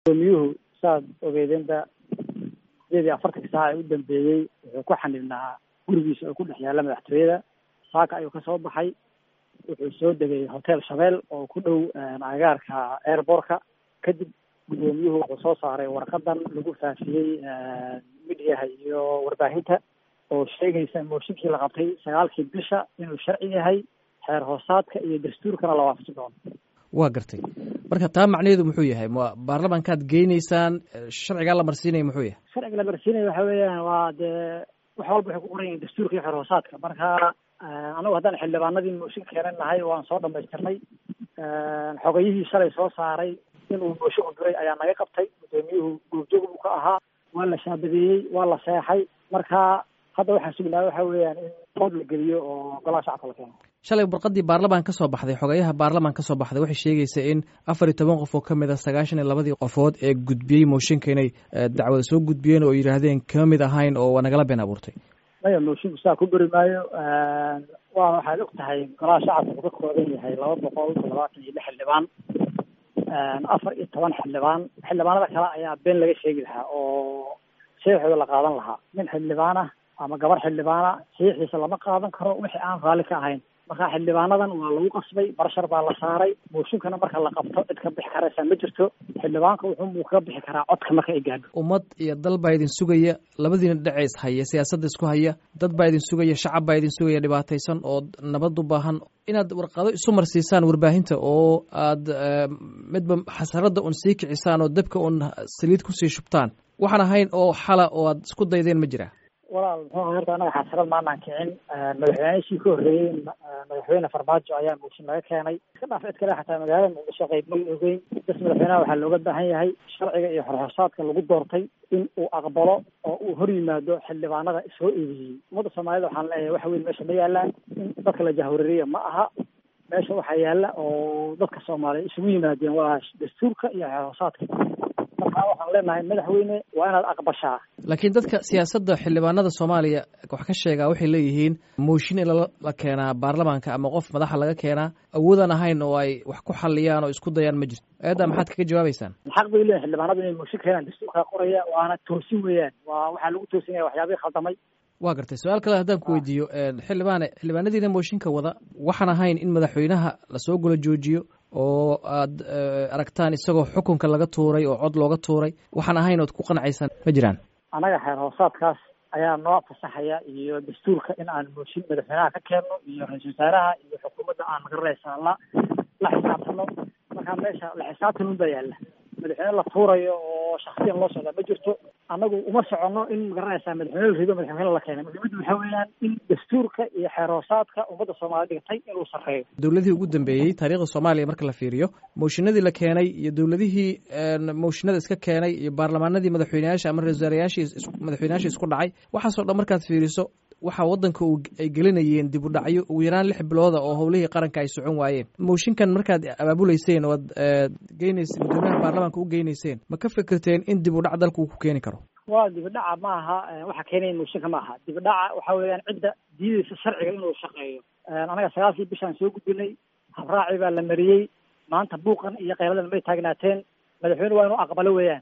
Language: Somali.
gudoomiyuhu saad ogeydeenba sideed iyo afartanka saaca ee u dambeeyey wuxuu ku xanibnaa gurigiisa oo ku dhex yaalla madaxtooyada saaka ayuu kasoo baxay wuxuu soo degay hotel shabeel oo ku dhow agagaarka airbortka kadib guddoomiyuhu wuxuu soo saaray warqadan lagu faafiyey midiyaha iyo warbaahinta oo sheegaysa mooshinkii la qabtay sagaalkii bisha inuu sharci yahay xeer hoosaadka iyo dastuurkana la waafaqi doono waa gartay marka taa macnaheedu muxuu yahay ma baarlamankaad geyneysaan sharcigaa la marsiinaya muxuu yahay sharciga la marsiinaya waxa weeyaan waa dee wax walba waxay ku qoran yihin dastuurka iyo xeer hoosaadka marka anagu haddaan xildhibaanadii mooshin keenan nahay waan soo dhamaystirnay xogayihii shalay soo saaray inuu mooshin u diray ayaa naga qabtay guddoomiyuhu goobjoog buu ka ahaa waa la shaabadeeyey waa la seexay marka hadda waxaan sugnaa waxa weeyaan in qood la geliyo oo golaha shacabka la keeno shalay warqadii baarlamaan ka soo baxday xogayaha baarlamaan ka soo baxday waxay sheegaysa in afar iyo toban qof oo ka mid a sagaashan iyo labadii qofood ee gudbiyey mooshinka inay dacwada soo gudbiyeen oo yidhaahdeen kama mid ahayn oo waa nagala been abuurtay maya moshinku saa ku beri maayo waa waxaad og tahay golaha shacabka wuxuu ka kooban yahay laba boqol toddobaatan iyo lix xildhibaan afar iyo toban xildhibaan xildhibaanada kale ayaa been laga sheegi lahaa oo saxiixooda la qaadan lahaa nin xildhibaan ah ama gabar xildhibaana saxiixiisa lama qaadan karo wixii aan raalli ka ahayn marka xildhibaanadan waa lagu qasbay barshar baa la saaray mooshinkana marka la qabto cid ka bixi karaysa ma jirto xildhibaanka wuxuunbuu kaga bixi karaa codka marka ay gaadho ummad iyo dal baa idin sugaya labadiina dhaceys haya siyaasadda isku haya dad baa idin sugaya shacab baa idin sugaya dhibaataysan oo nabad u baahan inaad warqado isu marsiisaan warbaahinta oo aad midba xasaradda un sii kicisaan oo dabka un saliid kusii shubtaan waxaan ahayn oo xala oo aad isku daydeen ma jira walaal muxuu horta anaga xasarad maanaan kicin madaxweynihii ka horreeyey madaxweyne farmaajo ayaa mooshin laga keenay iska dhaaf cid kale xataa magaalada muqdisho qayb ma ogeyn bas madaxweynaha waxaa looga baahan yahay sharciga iyo xorxorsaadka lagu doortay in uu aqbalo oo uu hor yimaado xildhibaanada soo eedeeyey ummadda soomaalida waxaan leeyahay waxa weyn meesha ma yaalaan in dadka la jahwareeriya ma aha meesha waxaa yaala oo dadka soomaaliya isugu yimaadeen waa dastuurka iyo xorxorsaadka markaa waxaan leenahay madaxweyne waa inaad aqbashaa laakiin dadka siyaasadda xildhibaanada soomaaliya wax ka sheegaa waxay leeyihiin mooshin in la keenaa baarlamaanka ama qof madaxa laga keenaa awoodaan ahayn oo ay wax ku xaliyaan oo isku dayaan ma jirto eedda maxaad kaga jawaabeysaan xaq bay leeyihin xildhibaanadu inay mooshin keenaan dastuurkaa qoraya waana toosin weeyaan waa waxaa lagu toosinaya waxyaabihii khaldamay waa gartay su-aal kale haddaan ku weydiiyo xildhibaane xildhibaanadiina mooshinka wada waxaan ahayn in madaxweynaha lasoo gola joojiyo oo aad aragtaan isagoo xukunka laga tuuray oo cod looga tuuray waxaan ahayn ood ku qancaysaan ma jiraan annaga xeer hoosaadkaas ayaa noo fasaxaya iyo dastuurka in aan mooshin madaxweynaha ka keenno iyo ra-iisul wasaaraha iyo xukuumadda aan magaranaysaa la la xisaabtano markaa meesha la xisaabtan un baa yaalla madaxweyne la tuurayo oo shaksiyan loo socdaa ma jirto annagu uma soconno in magaranaysaa madaxweyne la rido madaxweyne la keenay muhiimaddu waxaa weeyaan in dastuurka iyo xeer hoosaadka ummadda soomaaliya dhigtay inuu sarreeyo dowladihii ugu dambeeyey taariikhda soomaaliya marka la fiiriyo mooshinadii la keenay iyo dowladihii mooshinada iska keenay iyo baarlamaanadii madaxweyneyaasha ama ra-isul wasaarayaashii madaxweyneyaashii isku dhacay waxaasoo dhan markaad fiiriso waxaa waddanka ay gelinayeen dib u dhacyo ugu yaraan lix bilooda oo howlihii qaranka ay socon waayeen mooshinkan markaad abaabuleyseen oo ad geyneyseen guddoomiyaha baarlamaanka u geyneyseen ma ka fikirteen in dib u dhac dalka uu ku keeni karo waa dibidhaca ma aha waxa keenaya mooshinka ma aha dibidhaca waxa weeyaan cidda diideysa sharciga inuu shaqeeyo anaga sagaalkii bishaan soo gudbinay habraaci baa la mariyey maanta buuqan iyo qayladan may taagnaateen madaxweyne waa inuu aqbalo weeyaan